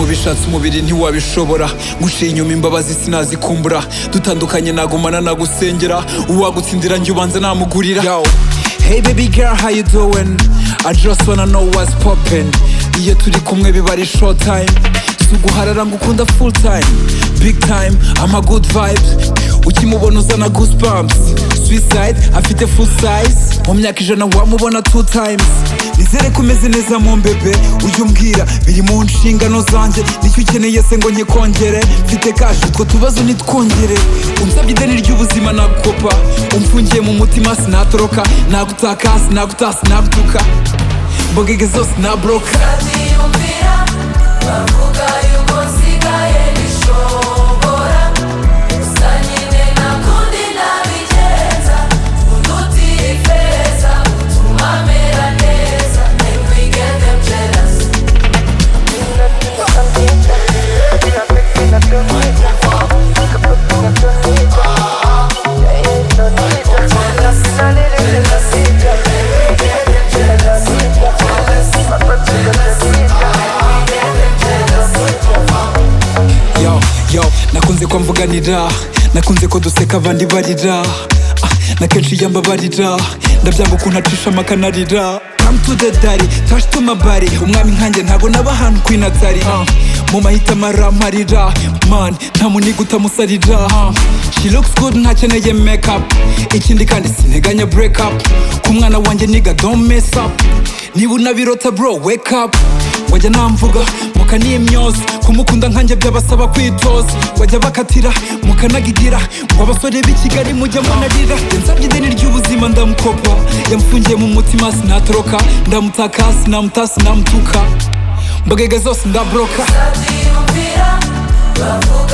washatse umubiri ntiwabishobora guciye inyuma imbabazi sinazikumbura dutandukanye nagumana nagusengera uwagutsindira njye ubanza namugurira Yo. Hey baby girl how you doing? I just wanna know what's poppin iyo turi kumwe biba ari short time si uguharara ngo ukunda full time big time ama good vibes ukimubona uzana goosebumps suicide afite full size mu myaka ijana wamubona two times nizere ko umeze neza mu mbebe ujye umbwira biri mu nshingano zanjye nicyo ukeneye se ngo nke kongere mfite kashi utwo tubazo nitwongere unsabye ideni ry'ubuzima nagukopa umfungiye mu mutima sinatoroka nagutaka sinagutasa sinagutuka mbogege zose nabroka Ntiyumvira bavuga yuko nsigaye nishobora gusa nyine nakundi nabigenza uduti ifeza utuma mera neza and we get them jealous yo yo nakunze ko mvuganira nakunze ko duseka abandi barira Ah, na kenshi iyo mbabarira ndabyanga ukuntu acisha amakanarira Come to the daddy, touch to my body umwami nkanjye ntabwo naba ahantu queen atari Ah, mu mahitamo aramarira man nta muniga utamusarira Ah, she looks good ntakeneye make up ikindi kandi sinteganya break up ku mwana wanjye niga don't mess up niba unabirota bro wake up wajya namvuga mukaniye myose kumukunda nkanjye byabasaba kwitoza wajya bakatira mukanagigira ngo abasore b'i kigali mujya munarira yansabye ideni ry'ubuzima ndamukopa yamufungiye mu mutima sinatoroka ndamutaka sinamutasa sinamutuka mbogege zose ndabroka ntiyumvira bavuga